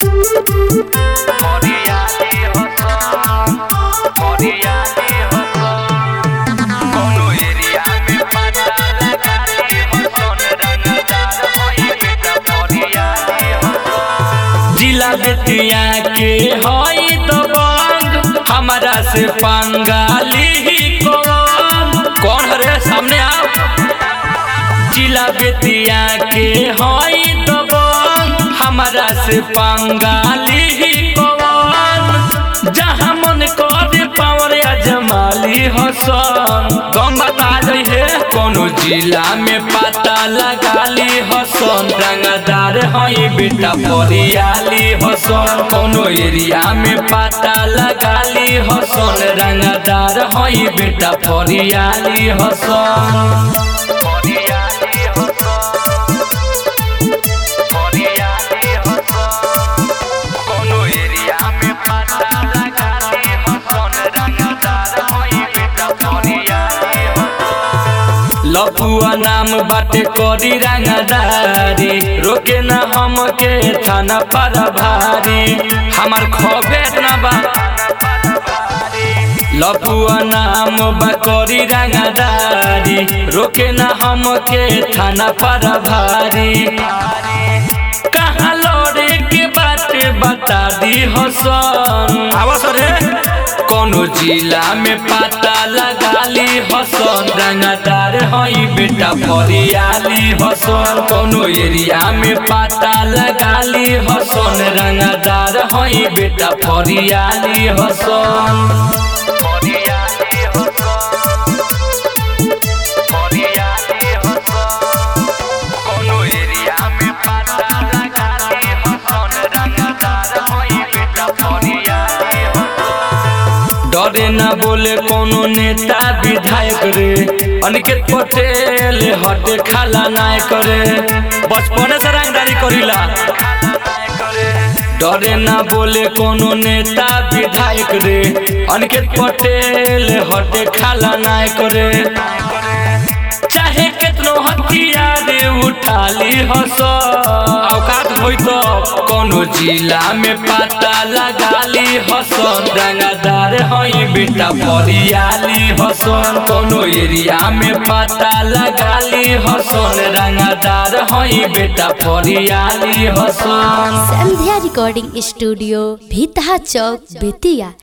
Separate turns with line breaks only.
जिला बेतिया के हई दबंग हमारा से पंगाली ही कौन कौन हरे सामने आओ जिला बेतिया के हई दबंग हमारा से पंगाली ही कौन जहाँ मन करे पावर अजमाली हसन गम बता जाइ है कोनो जिला में पता लगाली हसन रंगदार हई बेटा परियाली हसन कोनो एरिया में पता लगाली हसन रंगदार हई बेटा परियाली हसन परियाली हसन परियाली हसन कोनो एरिया में पता लगाली हसन रंगदार हई बेटा परियाली हसन लफुआ नाम बाटे करी रंगदारी रोके न हमके थाना पर भारी हमार खबेर न बा लफुआ नाम बा करी रंगदारी रोके न हमके थाना पर भारी कहाँ लड़े के बात बता दी हसन आवास रे कोनो जिला में पता लगाली हसन रंगदार हई बेटा परियाली हसन कोनो एरिया में पता लगाली हसन रंगदार हई बेटा परियाली हसन परियाली हसन परियाली हसन कोनो एरिया में पता लगाली हसन रंगदार हई बेटा परियाली हसन डरे न बोले कोनो नेता विधायक रे अनिकेत पटेल हटे खाला नाय करे बचपन से रंगदारी करीला डरे न बोले कोनो नेता विधायक रे अनिकेत पटेल हटे खाला नाय करे चाहे केतनो हथियार उठाली हस औकात होई तो कोनो जिला में पता लगाली हसन रंगदार हई बेटा परियाली हसन कोनो एरिया में पता लगाली हसन रंगदार हई बेटा परियाली हसन
संध्या रिकॉर्डिंग स्टूडियो भीतहा चौक बेतिया